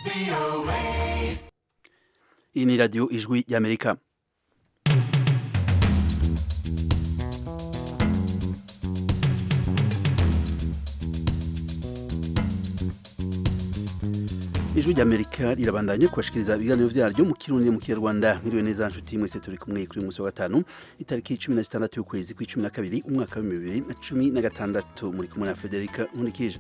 iyi ni radiyo ijwi ry'amerika ijwi ry'amerika rirabandanya kubashikiriza ibiganiro vyaryo mu kirundi mu kinyarwanda mwiriwe neza nshuti mwese turi kumwe kuri uyu munsi wa gatanu itariki cumi na zitandatu y'ukwezi kw'icumi na kabiri umwaka w'ibihumbi bibiri na cumi na gatandatu muri kumwe na federika nkurikije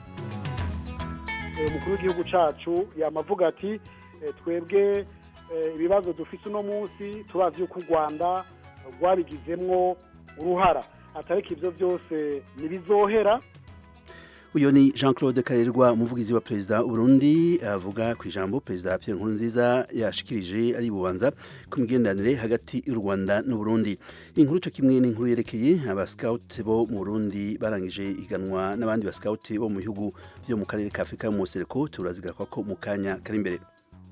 umukuru w'igihugu cacu yamavuga ati eh, twebwe eh, ibibazo dufise uno munsi turazi yuko u rwanda rwabigizemwo uruhara atariko ivyo byose ntibizohera uyu ni jean claude karerwa umuvugizi wa perezida w'uburundi avuga ku ijambo perezida pierre nkurunziza yashikirije ari bubanza ku migenderanire hagati y'u rwanda n'uburundi inkuru cyo kimwe n'inkuru yerekeye abasikawuti bo mu burundi barangije iganwa n'abandi basikawuti bo mu bihugu byo mu karere ka afurika mu musereko turazigaruka ko mu kanya kari imbere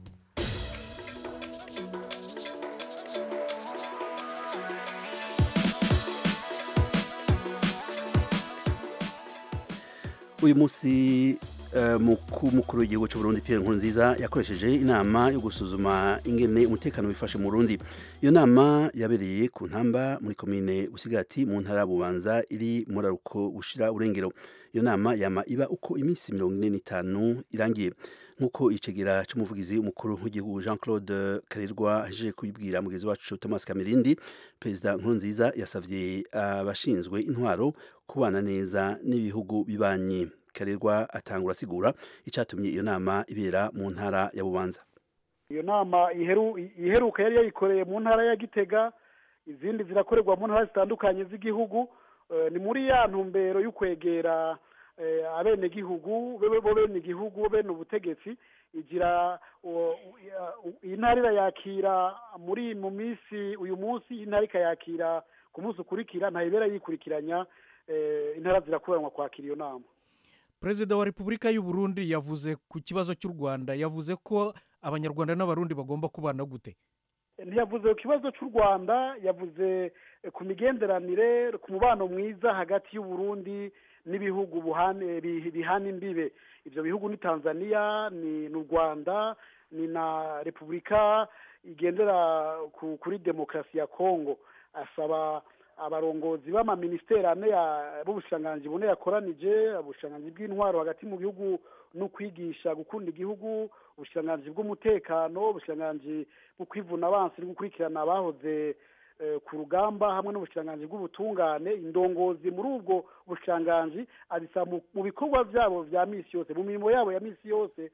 uyu munsi mukuru w'igihugu cy'u Burundi Pierre Nkurunziza yakoresheje inama yo gusuzuma ingene umutekano wifashe mu Burundi iyo nama yabereye ku ntamba muri komine Busigati mu ntara Bubanza iri muri aruko bushira urengero iyo nama yama iba uko iminsi mirongo ine n'itanu irangiye nk'uko icegera c'umuvugizi umukuru w'igihugu Jean Claude Karerwa ahejeje kubibwira mugenzi wacu Thomas Kamirindi perezida Nkurunziza yasavye abashinzwe intwaro kubana neza n'ibihugu bibanyi Karerwa atangura asigura icatumye iyo nama ibera mu ntara ya Bubanza iyo nama iheru iheruka yari yayikoreye mu ntara ya Gitega izindi zirakorerwa mu ntara zitandukanye z'igihugu ni muri ya ntumbero y'ukwegera abenegihugu bo bene igihugu bene ubutegetsi igira intara irayakira muri mu minsi uyu munsi intara ikayakira ku munsi ukurikira ntayibera yikurikiranya intara zirakuranwa kwakira iyo nama perezida wa repubulika y'u Burundi yavuze ku kibazo cy'u rwanda yavuze ko abanyarwanda n'abarundi bagomba kubana gute ntiyavuze ku kibazo cy'u rwanda yavuze ku migenderanire ku mubano mwiza hagati y'u Burundi n'ibihugu bihana imbibe ibyo bihugu ni tanzania ni n'u rwanda ni na repubulika igendera kuri demokarasi ya kongo asaba abarongozi b'amaminisiteri ane b'ubushikiranganji bune yakoranije ubushikiranganji bw'intwaro hagati mu gihugu no kwigisha gukunda igihugu ubushikiranganji bw'umutekano ubushikiranganji bwo kwivuna abansi no gukurikirana abahoze ku rugamba hamwe n'ubushikiranganji bw'ubutungane indongozi muri ubwo bushikiranganji abisaba mu bikorwa byabo vya misi yose mu mirimo yabo ya misi yose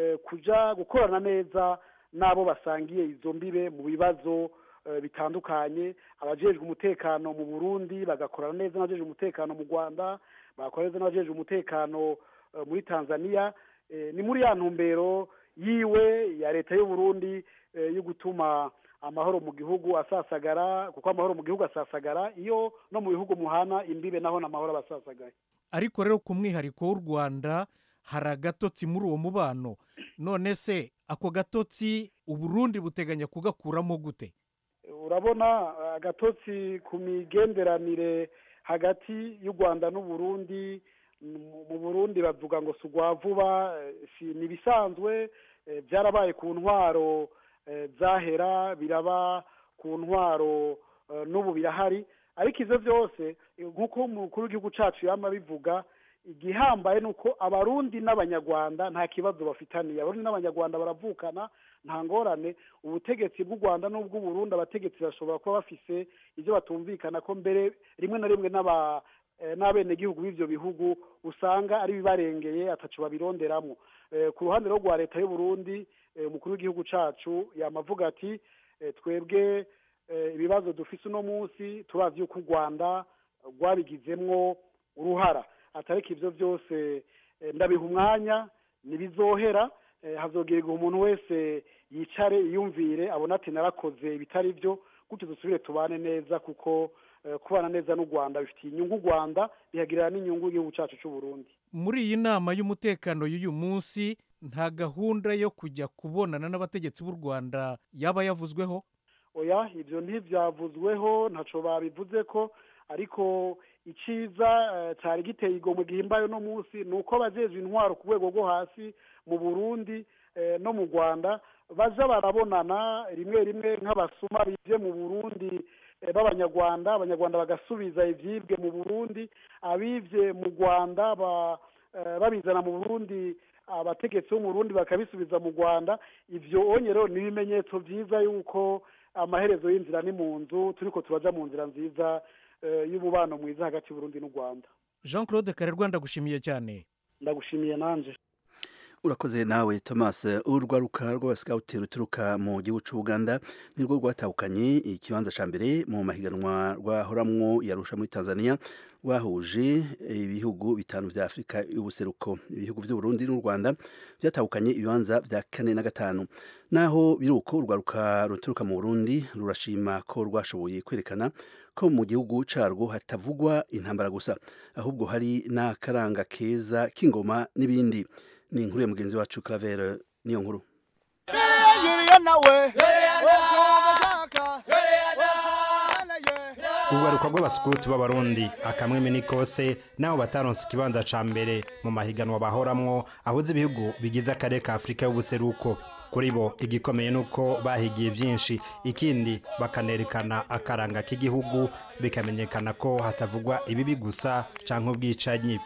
kuja gukorana neza n'abo basangiye izo mbibe mu bibazo bitandukanye abajejwe umutekano mu Burundi bagakorana neza n'abajejwe umutekano mu Rwanda bagakorana neza n'abajejwe umutekano muri Tanzania ni muri ya ntumbero yiwe ya leta y'u Burundi yo gutuma amahoro mu gihugu asasagara kuko amahoro mu gihugu asasagara iyo no mu bihugu muhana imbibe naho n'amahoro aba asasagaye ariko rero ku mwihariko w'u rwanda hari agatotsi muri uwo mubano none se ako gatotsi uburundi buteganya kugakuramo gute urabona agatotsi ku migenderanire hagati y'u rwanda n'uburundi mu burundi bavuga ngo si ugwa vuba ni ibisanzwe byarabaye ku ntwaro zahera biraba ku ntwaro n'ubu birahari ariko ibyo byose nk'uko umukuru w'igihugu cyacu yaba bivuga igihambaye ni uko abarundi n'abanyarwanda nta kibazo bafitaniye abarundi n'abanyarwanda baravukana nta ngorane ubutegetsi bw'u rwanda n'ubw'uburundi abategetsi bashobora kuba bafise ibyo batumvikana ko mbere rimwe na rimwe n'aba n'abenegihugu b'ibyo bihugu usanga ari bibarengeye atacu babironderamo ku ruhande rwa leta y'u Burundi umukuru w'igihugu cyacu yamavuga ati twebwe ibibazo dufise uno munsi turazi yuko u rwanda rwabigizemwo uruhara atariko ibyo byose ndabiha umwanya ntibizohera hazogerwa umuntu wese yicare yiyumvire abona ati narakoze ibitari byo gutyo dusubire tubane neza kuko kubana neza n'u rwanda bifitiye inyungu u rwanda bihagirira n'inyungu igihugu cyacu cy'u Burundi muri iyi nama y'umutekano y'uyu munsi nta gahunda yo kujya kubonana n'abategetsi b'u rwanda yaba yavuzweho oya ibyo ntibyavuzweho ntacyo babivuze ko ariko iciza cyari giteye igomwe gihimbaye uno munsi ni uko abajejwe intwaro ku rwego rwo hasi mu burundi no mu rwanda baza barabonana rimwe rimwe nk'abasuma bivye mu burundi b'abanyarwanda abanyarwanda bagasubiza ivyibwe mu burundi abivye mu rwanda babizana mu burundi abategetsi bo mu burundi bakabisubiza mu rwanda ivyo onye rero ni ibimenyetso vyiza yuko amaherezo y'inzira ni mu nzu turiko turaja mu nzira nziza y'umubano mwiza hagati y'uburundi n'u rwanda jean claude karerwa ndagushimiye cyane ndagushimiye nanje urakoze nawe thomas urwaruka rw'abasikawuti ruturuka mu gihugu cy'ubuganda nirwo rwatahukanye ikibanza cya mbere mu mahiganwa rwahoramwo yarusha muri tanzania rwahuje ibihugu bitanu vya afurika y'ubuseruko ibihugu by'uburundi n'u rwanda byatahukanye ibibanza vya kane na gatanu naho biruko urwaruka ruturuka mu burundi rurashima ko rwashoboye kwerekana ko mu gihugu carwo hatavugwa intambara gusa ahubwo hari n'akaranga keza k'ingoma n'ibindi ni inkuru ya mugenzi wacu Claver niyo nkuru urwaruka rw'abasukuti b'abarundi akamweme n'ikose naho bataronse ikibanza ca mbere mu mahiganwa bahoramwo ahuze ibihugu bigize akarere ka afurika y'ubuseruko kuri bo igikomeye ni uko bahigiye byinshi ikindi bakanerekana akaranga k'igihugu bikamenyekana ko hatavugwa ibibi gusa canke ubwicanyi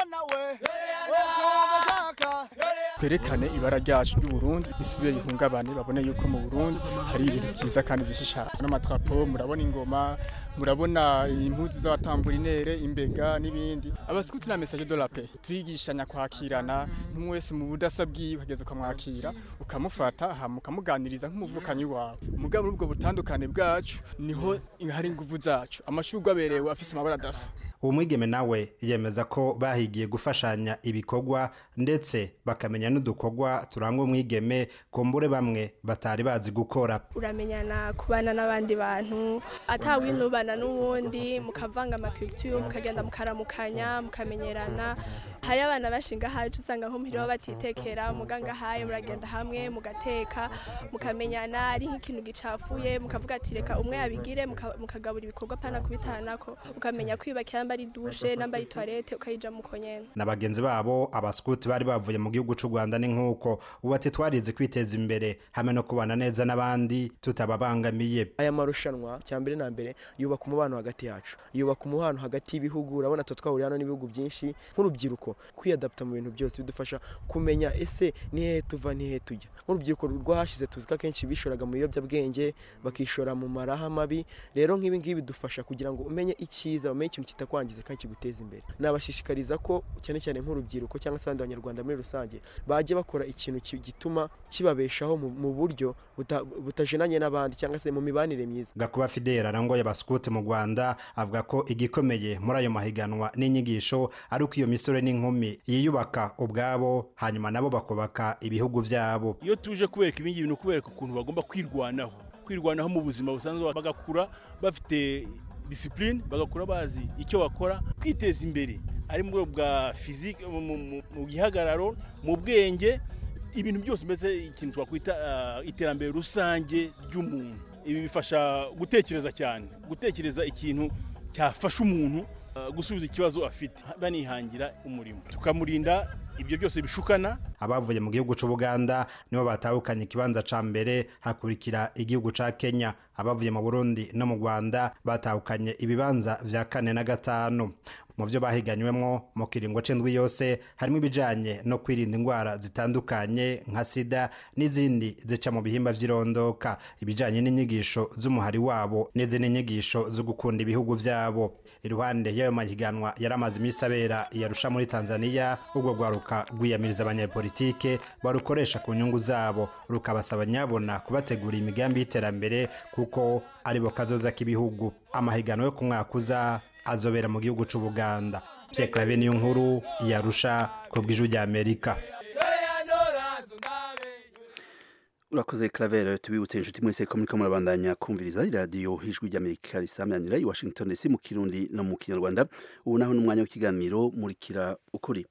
twerekane ibara ryacu ry'uburundi risubire rihungabane babone yuko mu burundi hari ibintu byiza kandi bishisha n'amatrapo murabona ingoma murabona impuzu z'abatamburinere imbega n'ibindi abasikuti na message de la paix twigishanya kwakirana n'umwe wese mu budasa bwiwe kugeza ukamwakira ukamufata hama ukamuganiriza nk'umuvukanyi wawe mugabo muri ubwo butandukane bwacu niho hari inguvu zacu amashurwe aberewe afise amabara adasa uwo mwigeme nawe yemeza ko bahigiye gufashanya ibikorwa ndetse bakamenya n'udukorwa turangwa umwigeme kumbure bamwe batari bazi gukora uramenyana kubana n'abandi bantu atawinubana n'uwundi mukavanga amakulture mukagenda mukaramukanya mukamenyerana hari abana bashinga hacu usanga nko muhira batitekera muganga haye muragenda hamwe mugateka mukamenyana ari nk'ikintu gicafuye mukavuga ati reka umwe yabigire mukagabura ibikorwa pana kubitanako ukamenya kwiyubakira namba ari dushe namba ari toilette ukayija muko nyene na bagenzi babo abaskuti bari bavuye mu gihugu c'u Rwanda ni nkuko ubu ati twarize kwiteza imbere hamwe no kubana neza n'abandi tutababangamiye aya marushanwa cyambere na mbere yubaka umubano hagati yacu yubaka umubano hagati y'ibihugu urabona twe twahuriye hano n'ibihugu byinshi nk'urubyiruko kwiyadapta mu bintu byose bidufasha kumenya ese ni hehe tuva ni hehe tujya nk'urubyiruko rwahashize tuzi ko akenshi bishoraga mu biyobyabwenge bakishora mu maraha mabi rero nk'ibi ngibi bidufasha kugira ngo umenye icyiza umenye ikintu kitakwangiza kandi kiguteza imbere nabashishikariza ko cyane cyane nk'urubyiruko cyangwa se abandi banyarwanda muri rusange bajya bakora ikintu gituma kibabeshaho mu buryo butajenanye n'abandi cyangwa se mu mibanire myiza gakuba fidela arangoye abaskuti mu rwanda avuga ko igikomeye muri ayo mahiganwa n'inyigisho ari uko iyo misore n'inkumi yiyubaka ubwabo hanyuma nabo bakubaka ibihugu byabo iyo tuje kubereka ibingibi ni ukubereka ukuntu bagomba kwirwanaho kwirwanaho mu buzima busanzwe bagakura bafite disipurine bagakura bazi icyo bakora kwiteza imbere ari mu rwego bwa fizike mu gihagararo mu bwenge ibintu byose mbese ikintu twakwita iterambere rusange ry'umuntu ibi bifasha gutekereza cyane gutekereza ikintu cyafasha umuntu gusubiza ikibazo afite banihangira umurimo tukamurinda ibyo byose bishukana abavuye mu gihugu cy'ubuganda nibo batahukanye ikibanza ca mbere hakurikira igihugu ca kenya abavuye mu burundi no mu rwanda batahukanye ibibanza vya kane na gatanu mu byo bahiganywemo mu kiringo c'indwi yose harimo ibijanye no kwirinda indwara zitandukanye nka sida n'izindi zica mu bihimba vy'irondoka ibijanye n'inyigisho z'umuhari wabo n'izindi nyigisho zo gukunda ibihugu vyabo iruhande y'ayo mahiganwa yari amaze iminsi abera yarusha muri tanzania urwo rwaruka rwiyamiriza abanyapolitike barukoresha ku nyungu zabo rukabasaba nyabona kubategura imigambi y'iterambere kuko aribo kazoza k'ibihugu amahiganwa yo ku mwaka uza azobera mu gihugu c'ubuganda Pierre Claver niyo nkuru yarusha ku bw'ijwi rya Amerika urakoze Claver tubibutse inshuti mwese ko muriko murabandanya kumviriza iradiyo ijwi ry'Amerika risamyanira i Washington DC mu Kirundi no mu Kinyarwanda ubu naho n'umwanya w'ikiganiro murikira ukuri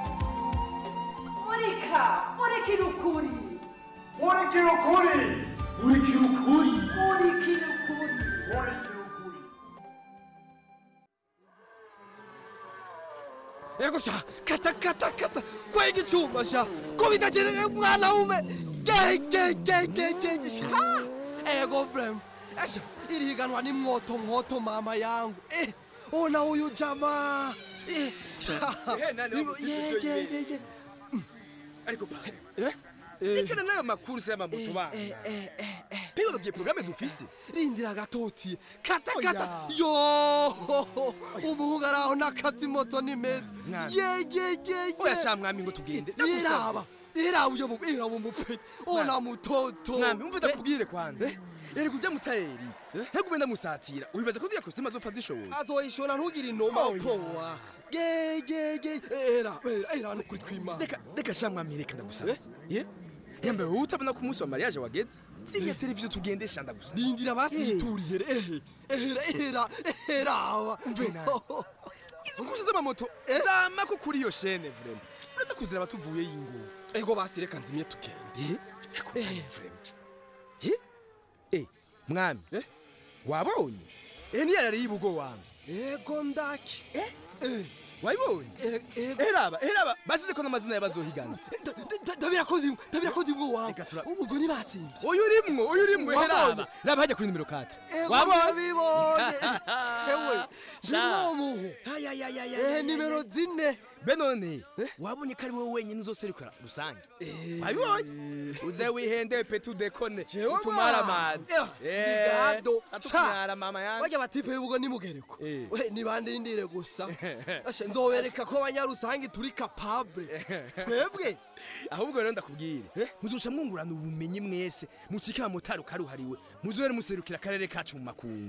murika murikira ukuri murikira ukuri urikira ukuri urikira ukuri urikira ukuri ego sha kata kata kata kwega icyuma sha ko bitagerere umwana wume ge ge ge ge ge ge sha ego vrem esha iri higanwa ni mwoto mwoto mama yangu eh ona huyu jamaa eh sha Eh, nani Ibo- wamusize ye ivyo ye yibera? ye ye ariko pare eh rekana n'ayo makurse y'amamoto bana pewe urabye porogaramu dufise rindira gatoti kata Oya. kata yo umuhungu ari aho n'akati moto ni meza Mwami. ye ye ye ye oya sha mwami ngo tugende iraba iraba uyo mu iraba umupeti ona mutoto mwami umva ndakubwire kwanza erega ujya mutayeri ntagube ndamusatira ubibaza ko ziriya kositimu azopfa zishoboye azoyishona ntugire inoma Oya. powa ge ge ge era era era nukuri kwimana reka reka sha mwami reka ndagusaba ye yambaye wowe utabona ko umunsi wa mariage wageze ziriya televiziyo tugendesha ndagusaba rindira basituriye ehe ehera ehera ehera aba Umve nawe. izo kurse z'amamoto zama ko kuri iyo shene vrema uretse kuziraba tuvuye y'ingo ego basi reka nzimye tugende Eh, mwami wabonye eh niyo yari yibugo wami ego ndaki eh wayibonye eraba eraba basize ko n'amazina y'abazohigana ndabira ko ndimwe ndabira ko ndimwe wawe ubwo ni basimvye uyu urimwo uyu urimwo Wabonye? eraba raba hajya kuri nimero 4 ego ndabibonye ewe nimwo muhu ayayayaya ehe nimero zine be none wabonye ko ari wowe wenyine uzoserukira rusange wabibonye uze wihende pe tudekone utumara amazi bigado atukumara mama yangu bajya batipe y'ubugo ni mugereko we nibandindire gusa Asha, nzobereka ko abanyarusange turi capable twebwe ahubwo rero ndakubwire muzoca mwungurana ubumenyi mwese mucika motari ukaruhariwe muzohere muserukira akarere kacu mu makungu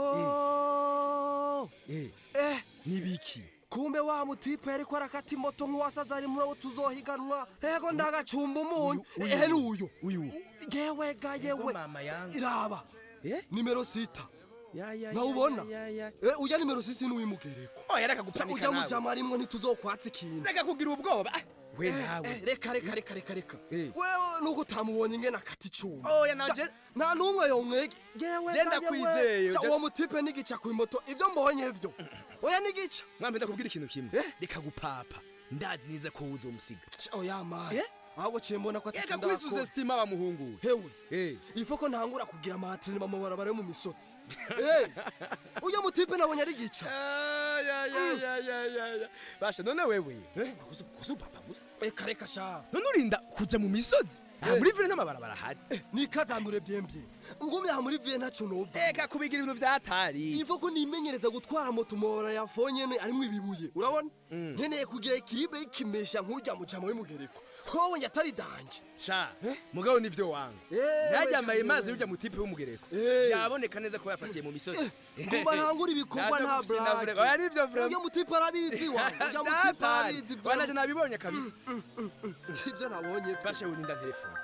yo eh nibiki kumbe wa mutipe yariko arakata imoto nk'uwasaza ari muri abo tuzohiganwa ego ndagacumba umunyu uyu, ehe n'uyu uyu yewe ga yewe mama yangu. iraba nimero sita ya ya nawubona ya, ya, ya. Eh, ujya nimero sisi n'uwimugereko oya reka gupanika ujya nawe. mujama rimwe ntituzokwatsa ikintu reka kugira ubwoba Ah, we Eh, nawe eh, reka reka reka reka reka wewe nuko utamubonye ingene akata icuma Oya, nawe Ca- je- nta n'umwe yomwege yewe Je ga ndakwizeye, yewe. Ca, je- uwo mutipe n'igica ku imoto ibyo mbonye vyo oya n'igica mwambe ndakubwira ikintu kimwe reka gupapa ndazi neza ko uzomusiga oya mani ahubwo ciye mbona ko reka kwisuze stima wa muhungu hewe ifo ko ntangura kugira amahatiri mu mabarabara yo mu misozi Eh, uyo mutipe nabonye ari gica ya ya ya ya ya ya basha none wewe kuzu papa gusa reka reka sha none urinda kuja mu misozi aha muri vile n'amabarabara ahari nikazanure byembye ngumye aha muri viye ntacyo nova reka kubigira ibintu vyatari ivo ko nimenyereza gutwara moto umubara ya fonyene arimwo ibibuye urabona nkeneye kugira ekilibre y'ikimesha nk'ujya mu jama w'imugereko howe njye atari danje sha mugabo nivyo wanga najyamaye mazi y'ujya mu tipe w'umugereko byaboneka neza ko yafatiye mu misozi ngumva ntangura ibikorwa nta brake oya nivyo brake uyo mutipe arabizi wa uyo mutipe arabizi vyo wanaje nabibonye kabisa ivyo nabonye bashe uninda telefone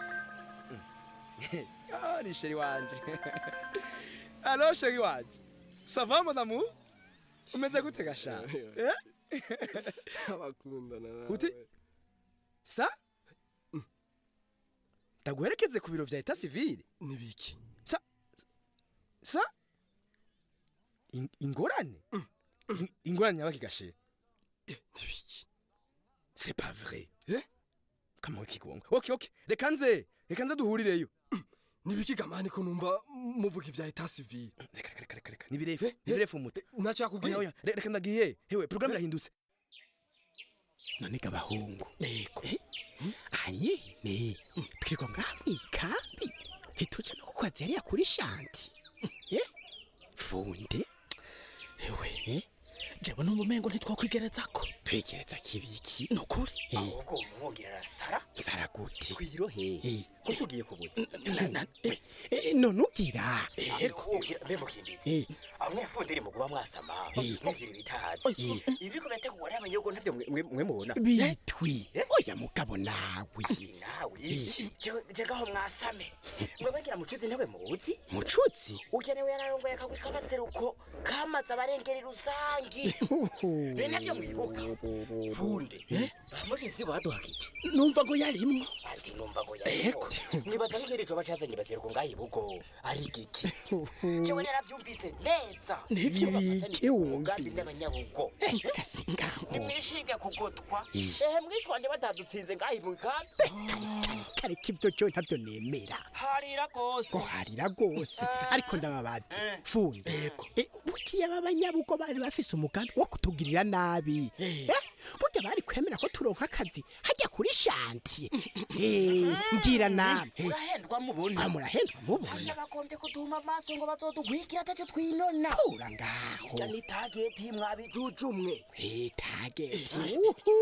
ah ni sheri wanje alo sheri wanje sava mon amour umeze gute gasha eh abakundana nawe uti sa ndaguherekeze ku biro vya eta civile nibiki sa sa In- ingorane In- ingorane yabaki gashe nibiki c'est pas vrai eh kama kigongo okay okay reka nze reka nze duhurireyo nibiki gamani ko numva muvuga ivya eta civile reka reka reka reka ni birefu ni birefu umuti ntacyo yakubwiye oya oya re- reka ndagiye hewe programme irahindutse none gabahungu yego anyene twirwa ngaha mw'ikambi ntituje no kukazi yariya kuri shanti eh funde ewe jewe numva umengo ntitwakwigerezako twegereza kibiki nukuri ahubwo umwogera sara sara gute twirohe ko tugiye kubuza none ugira yego ugira mbe mukimbizi aho mwefundiri mu kuba mwasama mugira ibitahazi ibi ko bete kuwari abanyogo ntavyo mwe mwe mubona bitwi oya mugabo nawe nawe je gaho mwasame mwe bagira mucuzi ntawe muzi mucuzi ugenewe yararongoye akagwi k'abaseruko kamaze abarengeri rusangi be navyo mwibuka funde bamushitsi baduhakije numva ngo yarimwo ati numva ngo yarimo nibaza nk'iri coba cazanye baseruko ngaho ibugo ari igiki jewe naravyumvise neza Nivyo biki umugambi n'abanyabugo nimwishinge kugotwa ehe mwishwanje batadutsinze ngaho ibukambi kareka ibyo cyo ntabyo nemera harira rwose ngo harira rwose ariko ndababaza funde bukiye aba banyabugo bari bafise umugambi wo kutugirira nabi Eh, burya bari kwemera ko turonka akazi hajya kuri shantiye Eh, mbwira namwe urahendwa mubona Ah, murahendwa mubona harya bagombye kuduhuma amaso ngo bazoduhwikira atacyo twinona tura ngaho irya ni tageti mwabijujumwe tageti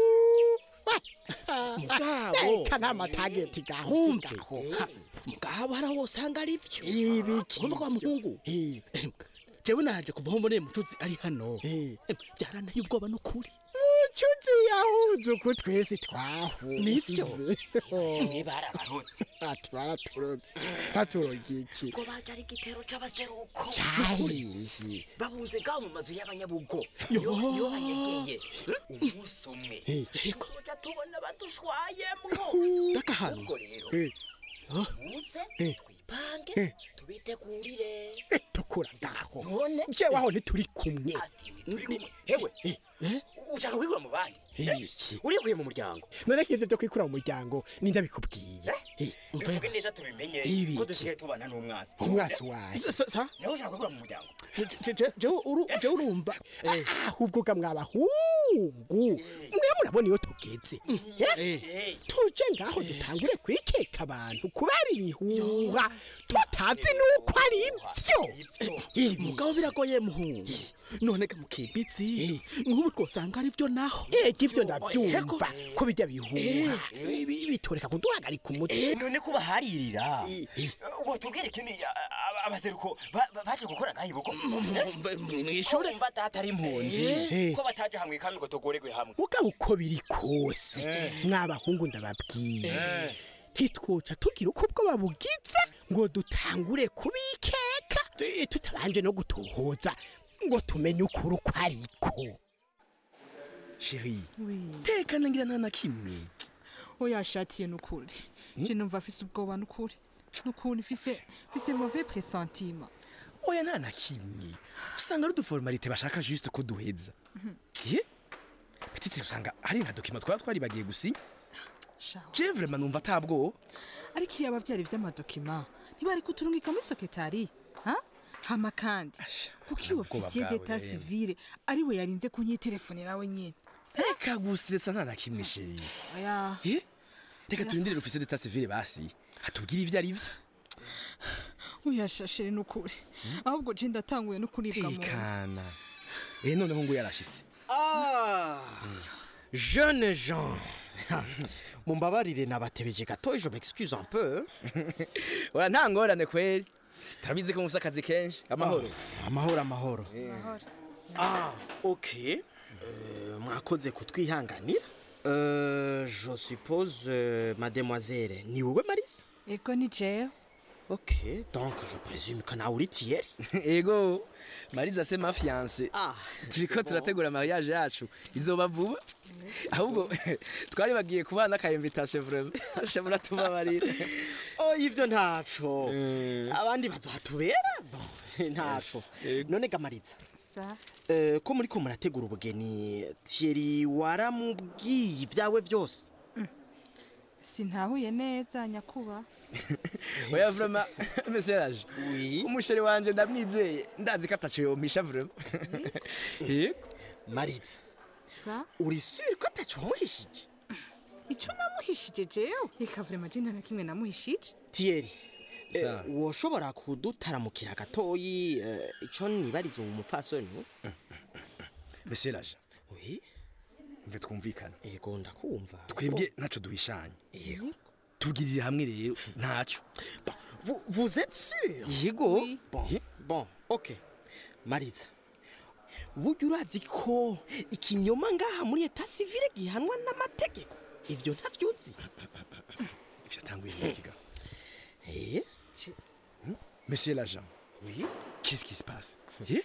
mugabo kana amatageti gaho mugabo hari aho usanga ari byo ibiki urumva kwa muhungu jewe naje kuva aho mboneye mucuzi ari hano byaranteye ubwoba n'ukuri mucuzi yahuze uko twese twahuze Nivyo. Mwe barabarotse ati baraturotse baturogiye iki ngo baje ari igitero c'abaseruko cyahiye babunze ngaho mu mazu y'abanyabugo Yo. yo yo banyegeye umunsi umwe Eh. tuja tubona badushwayemwo N'akahano. ubwo rero Eh. muze Eh. twipange Eh. tubitegurire tukura ngaho none jewe aho ntituri kumwe hewe ushaka kwikura mu bandi iki urikuye mu muryango none nk'ivyo byo kwikura mu muryango ninde bikubwiye Eh, bivuge neza tubimenye Ibiki. ko dusigaye tubana n'umwasi umwasi wawe nawe ushaka kwikura mu muryango jewe urumva ahubwo ga mwabahungu mwe murabona iyo tugeze Eh, tuje ngaho dutangure kwikeka abantu kubera ibihuha tutazi nuko ari byo mugabo biragoye muhungu none ga mukimbitsi nk'ubu twosanga ari byo naho ego ivyo ndavyumva ko bijya bihuha Bi- bitoreka kuduhagarika umutwe none ko baharirira watubwire ikintu abaseruko ba- ba- baje gukora ngaho ibugo mw'ishure kumva data ari impunzi Eh. ko bataje hamwe kandi ngo tugoregwe hamwe mugabo uko biri kose mwabahungu ndababwiye ntitwoca tugira uko ubwoba bugize ngo dutangure kubikeka eh, tutabanje no gutohoza ngo tumenye ukuri uko ariko sheri Oui. tekana ngira nta na kimwe oya shatiye nukuri je numva afise ubwoba nukuri nukuri mfise mfise mauvais pressentiment oya nta na kimwe usanga ari uduformalite bashaka juste ko duheza ye petite usanga hari nka dokima twaba twaribagiye gusinya je vraiment numva atabwoba ariko iyo abavyari vy'amadokima ntibari kuturungika muri sekretari ha hama kandi kuko iyo ubwoba ofisiye bwawe d'etat rero. civile ari we yarinze kunyitelefonera we nyene reka gusiresa nta na kimwe sheri oya ye reka turindire ofisiye d'etat civile basi atubwire ivyo ari vyo oya shashere nukuri ahubwo je ndatanguye no kuribwa mu nda. tekana eh noneho ngo yarashitse Ah, jeune Jean. mumbabarire nabatebeje gato je m'excuse un peu oya nta ngorane kweri turabizi ko mufise akazi kenshi amahoro amahoro amahoro ah ok Euh, mwakoze kutwihanganira Euh, je suppose euh, mademoiselle ni wowe marisa ego ni jewe ok donc je présume que nawe uri tiyeri ego mariza se ma fiance Ah, turiko c'est bon. turategura mariage yacu izoba vuba ahubwo twari bagiye kubana ka invitation vraiment asha muratubabarira oh ivyo ntaco abandi bazohatubera Bon, ntaco none gamariza sa Eh, ko muri ko murategura ubugeni Thierry waramubwiye ibyawe byose sintahuye neza nyakuba oya vraiment monsieur Raj umusheri wanje ndamwizeye ndazi ko ataco yompisha vraiment yego mariza sa uri sûr ko ataco wamuhishije ico namuhishije jewe reka vrema je nta na kimwe namuhishije Thierry eh, Sa. woshobora kudutaramukira gatoyi eh, ico nibariza uwo mupfasoni monsieur Raj oui mve twumvikane yego ndakumva twebwe ntaco duhishanye yego tubwirire hamwe rero ntaco vous, vous êtes sûr yego bon, bon ok mariza burya urazi ko ikinyoma ngaha muri eta civile gihanwa n'amategeko ivyo ntavyuzi ivyo tanguye nkiga eh monsieur l'agent oui qu'est-ce qui se passe eh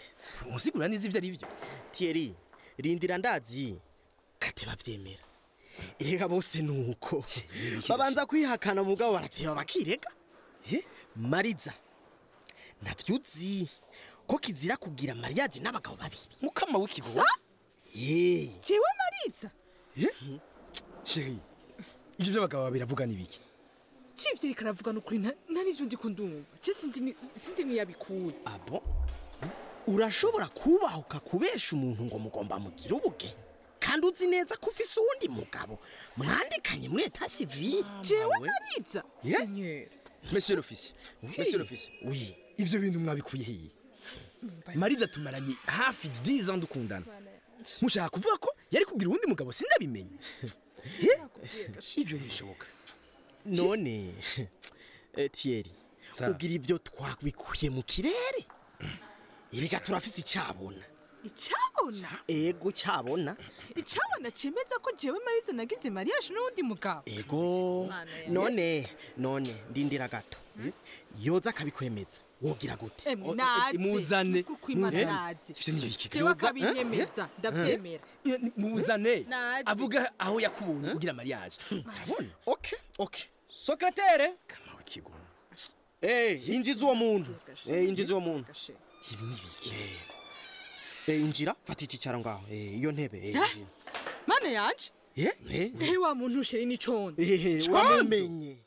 unsigura neza ivyo ari vyo Thierry rindira ndazi kate bavyemera erega bose nuko babanza kwihakana mugabo barateba bakirega mariza ntabyo uzi ko kizira kugira mariage n'abagabo babiri mukama w'ikigo ye jewe mariza sheri ibyo by'abagabo babiri avuga n'ibiki civye karavugana ukuri nta nta n'ivyo ndi kundumva je sinzi ni- sinzi niyabikuye abo urashobora kubahuka kubesha umuntu ngo mugomba mugire ubugeni kandi uzi neza ko ufise uwundi mugabo mwandikanye mweta sivile jewe mariza senyeri monsieur l'officier monsieur l'officier oui ivyo bintu mwabikuye hehe mariza tumaranye hafi 10 ans dukundana mushaka kuvuga ko yari kugira uwundi mugabo sindabimenye Eh? ivyo ntibishoboka none eh, Thierry ugira ivyo twabikuye mu kirere erega turafise icyabona icabona ego cyabona icabona cemeza ko jewe mariza nagize mariage n'uwundi mugabo ego none none ndindira gato yoza akabikwemeza wogira gute Emwe, naze. muzane Kuko imaze Muzane. naze. Ivyo ni ibiki? Jewe akabinyemeza, Eh? ndavyemera. Eh, ni- muzane Naze. avuga aho yakubonye ugira mariage urabona okay okay secrétaire kama w'ikigo eh injiza uwo muntu eh injiza uwo muntu ibi ni ibiki eh injira fata icyicaro ngaho eh iyo ntebe eh Eh? injira mana yanje eh eh ehe wa muntu usheri n'icondo eh Condo. wamumenye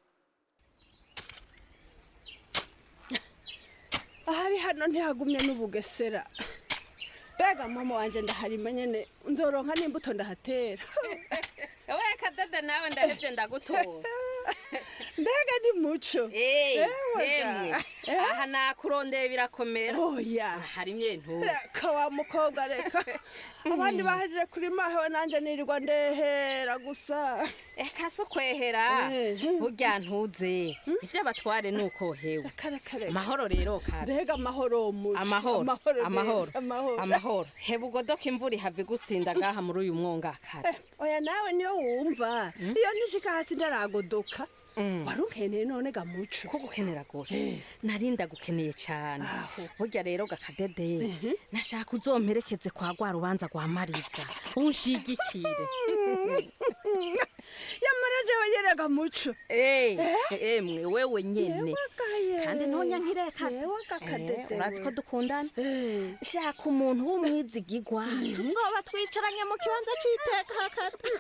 ahari hano ntihagumye n'ubugesera mbega mama wanjye ndaharima nyine nzoronka n'imbuto ndahatera we kadada nawe ndahebye ndagutora mbega ni muco Ewe yemwe ga. Eh? aha nakurondeye birakomera oya hari imyentuzi reka wa mukobwa reka abandi bahejeje kuri mahewe nanjye nirirwa ndehera gusa eka si ukwehera burya ntuze ibyo abatware ni uko hewe amahoro rero kare mbega amahoro muco amahoro amahoro amahoro neza, amahoro amahoro heba ugodoka imvura ihava igusinda ngaha muri uyu mwonga kare oya nawe niyo wumva iyo ntishika hasi ndaragodoka wari ukeneye none ga muco ko gukenera rwose narinda gukeneye cyane burya rero gakadede nashaka uzomperekeze kwa rwa rubanza rwa mariza unshigikire yamara jewe yerega muco emwe wewe nyene kandi ntonya nk'irekata Kadede urazi ko we. dukundana shaka umuntu w'umwizigigwa tuzoba twicaranye mu kibanza c'iteka kata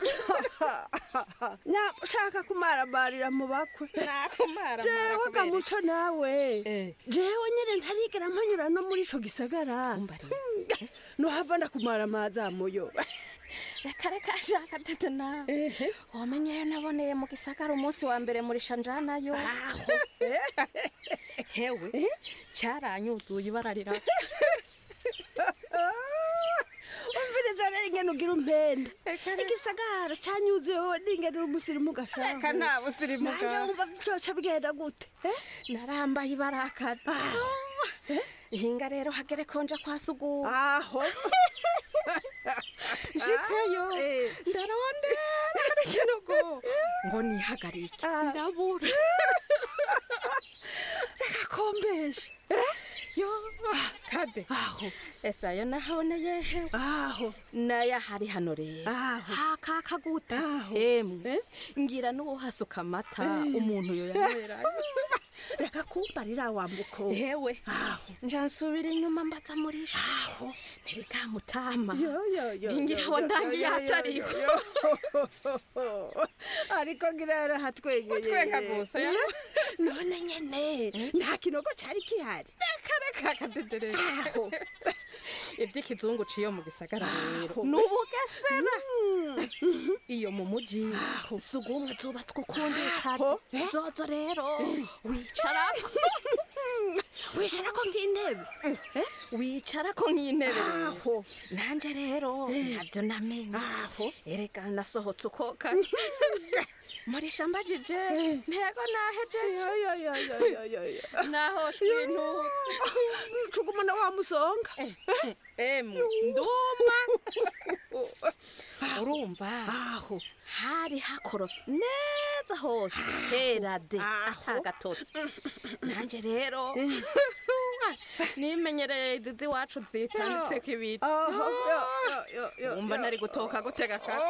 shaka kumarabarira mu bakwe nakumara jewe ga muco nawe jewe nyene ntarigera mpanyura no muri ico gisagara nohava ndakumara amazi amuyoba reka reka shaka tete nawe wamenyeyo naboneye mu gisagara umunsi wa mbere muri shanjanayo hewe cyaranyuzuye ibara riraka umviriza rero ingene ugira umpenda igisagara canyuzuye wowe n'ingene uri umusirimu gashaho Reka nta busirimu nanje bwawe. wumva vyoca bigenda gute narambaye ibarakara hinga rero hagere konja kwa suguma aho nshitseyo ndarondera muri kinogo ngo nihagarike ndabura reka kombeshe yo kade aho ese ayo nahaboneye hewe aho nayo ahari hano rero hakaka gute emwe ngira n'uwo hasuka amata umuntu yo yanywerayo reka kumbarira wambuko hewe nja nsubira inyuma mbaza murisha ntirikamutama ngira aho ndangiye hatariho ariko ngira yarahatwegeye Utwenga gusa, ya. none nyene nta kinogo cari kihari reka reka kadederere iby'ikizungu ciyo mu gisagara rero ni ubugesera iyo mu muji si ugumwe zubatswe ukundi kare zozo rero wicarako wicarako nk'intebe wicarako nk'intebe rero nanje rero ntabyo namenye erega nasohotse uko kare muri shambajije ntego nahejeje naho shwintu cugumana wa musonga emwe nduma urumva aho hari hakorofye neza hose hera de atagatotsi nanje rero nimenyereye izi z'iwacu zitanditseko ibiti Aho, yo, yo, yo, yo, wumva yo. nari gutoka gutega kare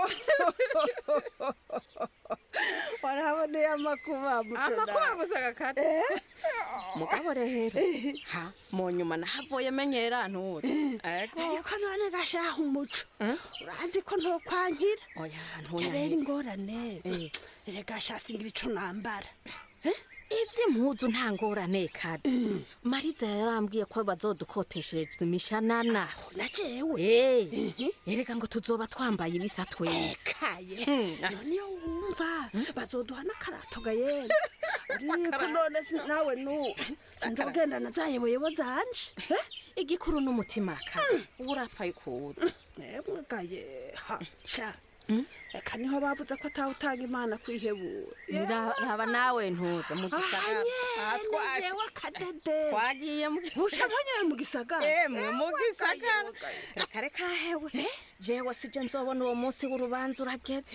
warahaboneye amakuba muco amakuba nawe. gusa gakate mugabo rero ha mu nyuma nahavuye menyera nture ego ariko none gashaha umuco urazi ko ntokwankira oya rero ingorane erega shasingira ico nambara ivy'impuzu nta ngorane kade mariza yarambwiye ko bazodukoteshereza imishanana na jewe erega ngo tuzoba twambaye ibisa twese kaye Hmm. none iyo wumva bazoduha n'akarato gayera ariko none si- nawe nu sinzogendana zayeboyebo zanje igikuru n'umutima kade uba urapfaye kuza emwe gaye ha sha reka niho bavuze ko atawutanga imana kwihebura Ra- raba nawe ntuze mu gisagara Aha twaje. jewe akadede twagiye mu Usha mponyera mu gisagara emwe mu gisagara reka reka hewe jewe sije nzobona uwo munsi w'urubanza urageze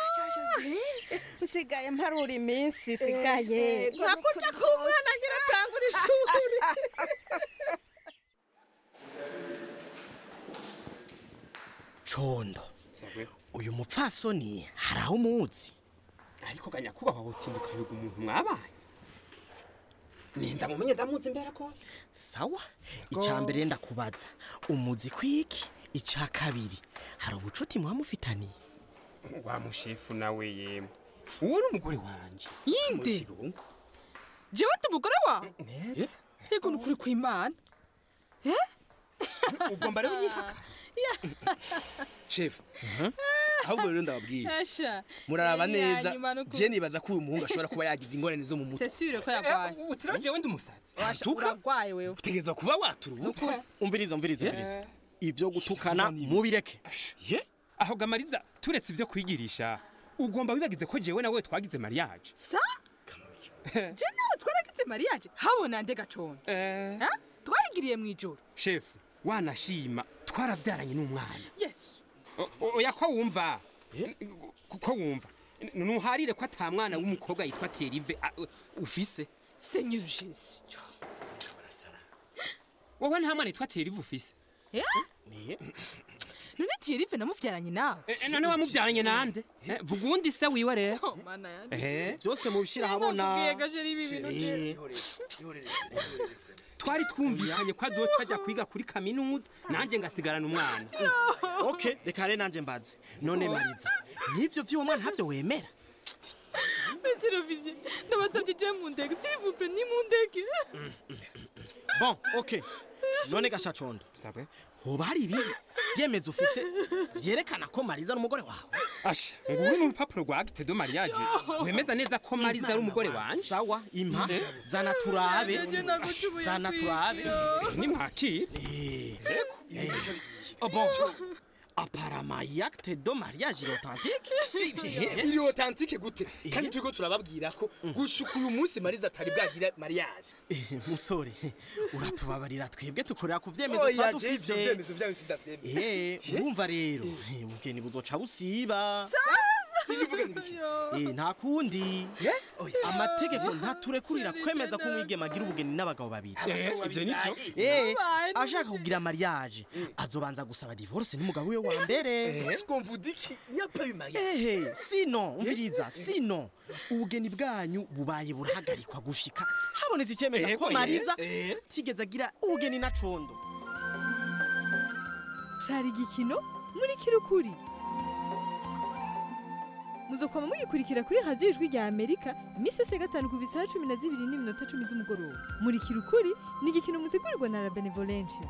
nsigaye mparura iminsi isigaye Eh, nka kurya k'umwana agira atangura ishuri condo uyu mupfasoni hari aho umuzi ariko ganyakubahwa gutinduka biga umuntu mwabaye ninda mumenye ndamuzi imbere rwose sawa icya mbere ndakubaza umuzi kwiki icya kabiri hari ubucuti muba mufitaniye wa mushefu nawe yemwe uwo ni umugore wanje yindi jewe ndi umugore wawe yego ni ukuri kw'imana ugomba rero unyihaka shefu ahubwo rero ndababwiye Asha, muraraba yari iya neza nyuma nuko- je nibaza ko uyu muhungu ashobora kuba yagize ingorane zo mu mutwe c'est sûr ko yarwaye utira jewe ndi umusazi Washa, urarwaye wewe utegereza kuba waturubuka umviriza umviriza umviriza ibyo gutukana mubireke ye aho gamariza turetse ibyo kwigirisha ugomba wibagize ko jewe nawe twagize mariage sa je nawe twaragize mariage habona nde gacondo Ha? twayigiriye mu ijoro shefu wanashima twarabyaranye n'umwana yesu O- o- oya ko wumva Ko- ko wumva N- nuharire ko ata mwana w'umukobwa yitwa Thierry a- ufise seigneur jésus wowe nta mwana yitwa Thierry ufise Eh? none Thierry namuvyaranye nawe Eh, none wamubyaranye nande Eh, vuga uwundi se wiwe rero mana yanjye Eh. byose mubishyira ahabona nakubwiye gajeri ibi bintu je twari twumvikanye ko azoca ajya kwiga kuri kaminuza nanjye ngasigarana umwana ok reka rero nanjye mbaze none mariza n'ibyo by'uwo mwana ntabyo wemera monsieur l'officier ndabasabye je mu ndege s'il vous plaît ni mu ndege bon ok none gashacondo hoba hari ibindi byemezo ufise byerekana ko mariza ari umugore wawe asha ngubu ni urupapuro rwa acte de mariage wemeza neza ko mariza ari umugore wanje sawa impa zana turabe zana turabe ni mwakire Oh, bon apparemment iyi acte de mariage il est authentique iri authentique gute kandi turiko turababwira ko gushuka uyu munsi mariza atari bwagira mariage musore uratubabarira twebwe tukorera ku vyemezo Oya, twa je ivyo dufise vyemezo vyanyu sindavyemera. Eh, urumva rero eh, ubugeni buzoca busiba Eh, nta kundi amategeko ntaturekurira kwemeza ko umwigema agira ubugeni n'abagabo babiri Eh, ivyo nivyo. Eh, ashaka kugira mariage azobanza gusaba divorce n'umugabo we wa mbere Est-ce qu'on vous dit qu'il n'y a pas eu mariage ehe sino umviriza sino ubugeni bwanyu bubaye burahagarikwa gushika habonetse icemeza Ego, ko ye, mariza eh. tigeze agira ubugeni na condo cari igikino muri kirukuri muzokwama mugikurikira kuri radiyo ijwi rya amerika iminsi yose ya gatanu kuva isaha cumi na zibiri n'iminota cumi z'umugoroba muri kirukuri ni igikino mutegurirwa na la benevolencia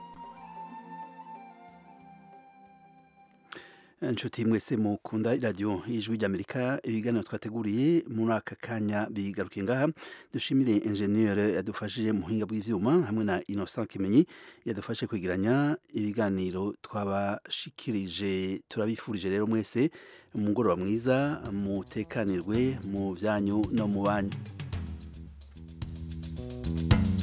inshuti mwese mukunda iradiyo y'ijwi ry'amerika ibiganiro twateguriye muri aka kanya bigarukiye ngaha dushimire enjeniyeri yadufashije mu buhinga bw'ibyuma hamwe na innocent kimenyi yadufashe kwegeranya ibiganiro twabashikirije turabifurije rero mwese umugoroba mwiza mutekanirwe mu byanyu no mu banyu